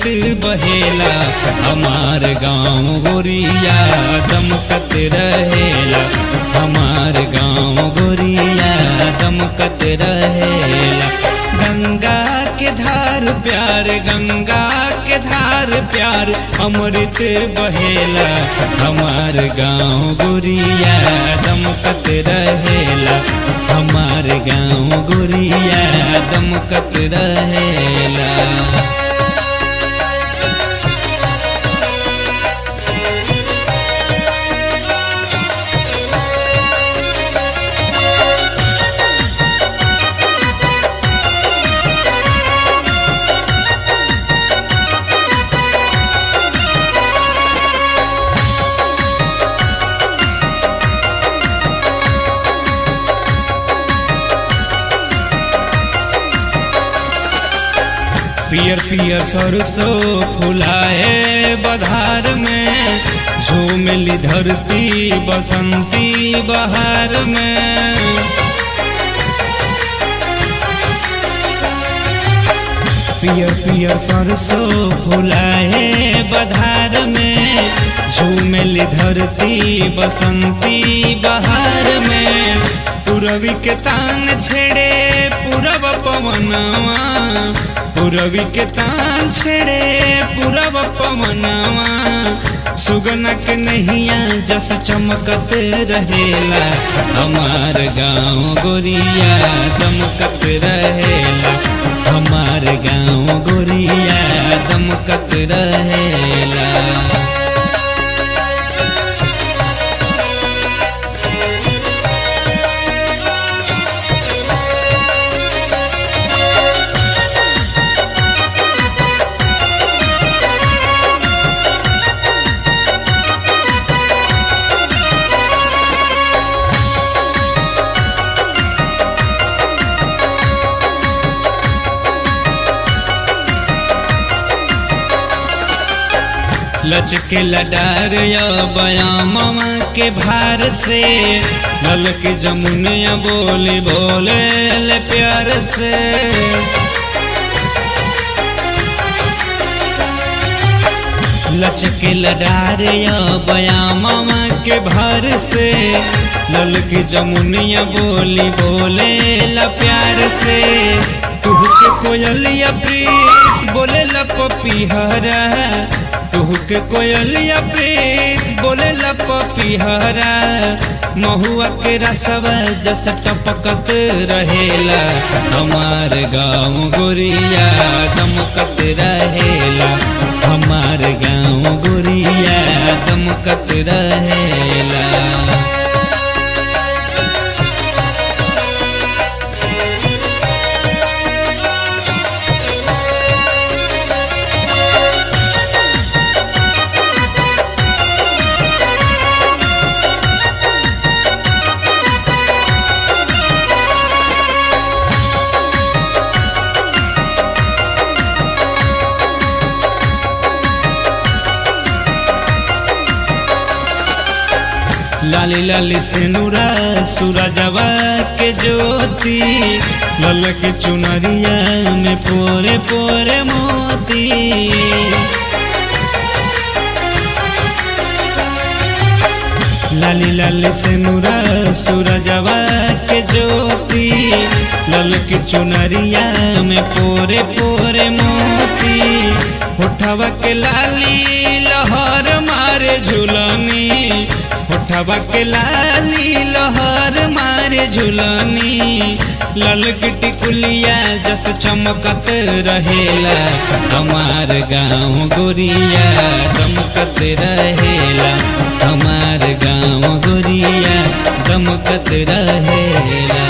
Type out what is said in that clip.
बहेला हमार गाँव गोरिया दमकत रहेला हमार गाँव गोरिया दमकत रहेला गंगा के धार प्यार गंगा के धार प्यार अमृत बहेला हमार गाँव गोरिया दमकत रहेला हमार गाँव गोरिया दमकत रहेला पियर पियर सरसों फुलाए बधार में झूमली धरती बसंती बहार में पियर पियर सरसों फुलाए बधार में झूमली धरती बसंती बहार में पूरवी के तान छेड़े पूरब पवनवा पूरवी के तान छेड़े पूरब पवनवा सुगना के नैया जस चमकत रहेला हमार गाँव गोरिया दमकत रहेला हमार गाँव गोरिया दमकत रहेला लचके लडार या बयामम के भार से लल के जमुनिया बोली बोले ले प्यार से लचके लडार या बयामम के भार से लल के जमुनिया बोली बोले ला प्यार से तुह के कोयलिया प्रीत बोले ला पपीहरा तुह के कोयलिया प्रीत बोले ला पपीहरा महुआ के रसवा जस टपकत रहेला हमार गाँव गोरिया दमकत रहेला हमार गाँव गोरिया दमकत रहेला लाली लाली सिनुरा सूरजवा के ज्योति लल के चुनरिया में पोरे पोरे मोती लाली लाली सिनुरा सूरजवा के ज्योति लल के चुनरिया में पोरे पोरे मोती होठवा के लाली लहर मारे झुलनी होठवा के लाली लहर मारे झुलनी लल टिकुलिया जस चमकत रहेला हमार गाँव गोरिया दमकत रहेला हमार गाँव गोरिया दमकत रहेला